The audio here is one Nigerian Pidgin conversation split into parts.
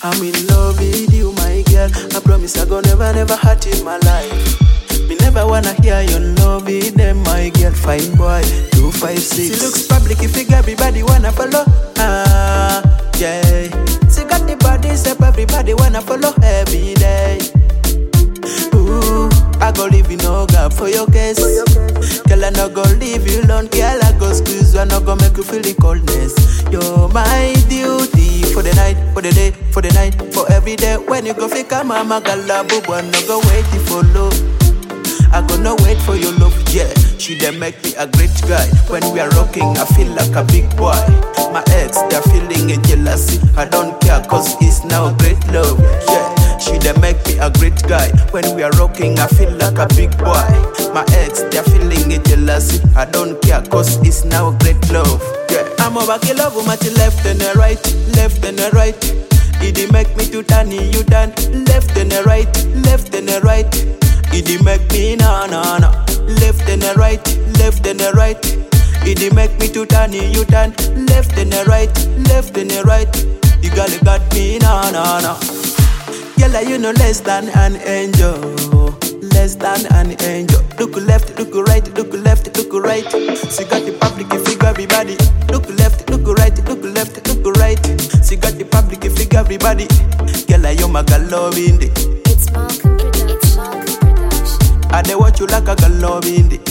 I'm in love with you, my girl. I promise I go never, never hurt in my life. Me never wanna hear your love with them, my girl. Fine boy, two five six. She looks public, if everybody wanna follow. Ah, yeah. She got the body, step everybody wanna follow every day. Ooh, I go leave you no gap for your case. Girl, I no go leave you alone. Girl, I go squeeze you, I no go make you feel the coldness. You're my duty for the night, for the day, for the night, for every day. When you go fika mama, gala boo, I no go wait for love. I gonna wait for your love, yeah. She dey make me a great guy. When we are rocking, I feel like a big boy. My ex, they're feeling a jealousy. I don't care, cause it's now a great love, yeah. She dey make me a great guy. When we are rocking, I feel like a big boy. My ex, they're feeling a jealousy. I don't care, cause it's now a great love, yeah. I'm over kill love my left and a right, left and a right. It dey make me to turn you down, left and a right, left and a right. It dey make me na na na, left and a right, left and a right. It dey make me to turn you down, left and a right, left and a right. The girl you got me na na na. Girl, you know less than an angel, less than an angel. Look left, look right, look left, look right. She got the public figure everybody. Look left, look right, look left, look right. She got the public figure everybody. Girl, you my girl loving it. It's Malcolm Production. It's Malcolm Production. I dey watch you like a girl loving it.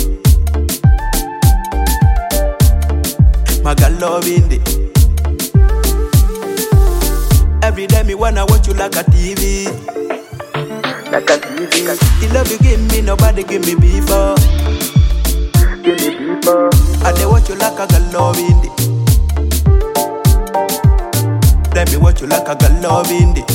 My girl loving it. Every day me wanna watch you like a TV. like a TV, The love you give me, nobody give me before. give me people. I dey watch you like a girl loving it. Let me watch you like a girl loving it.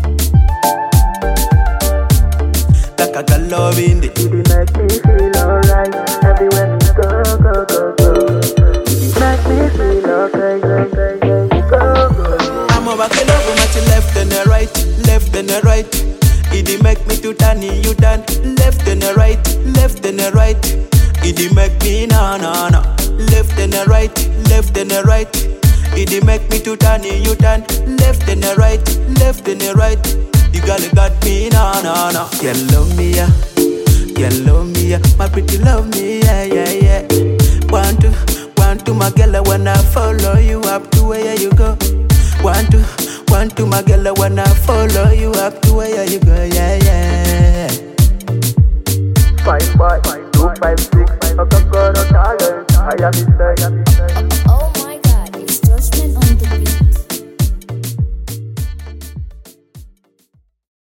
Like a girl loving it. You dey make me feel alright everywhere we go, go, go, go. You dey make me feel okay, okay, okay, go, go. I'm over kill over my left and the right, left and the right. It dey make me to turn you down, left and the right, left and the right. It dey make me na na na, left and the right, left and the right. It dey make me to turn you down, left and the right, left and the right. You girl you got me na na na. You love me yeah, you love me yeah, my pretty love me yeah yeah yeah. Want to, want to my girl I wanna follow you up to where you go. Want to, want to my girl, I wanna follow you up to where you go, yeah, yeah. Five boy, two, five, six. I can go to Thailand. I am inside.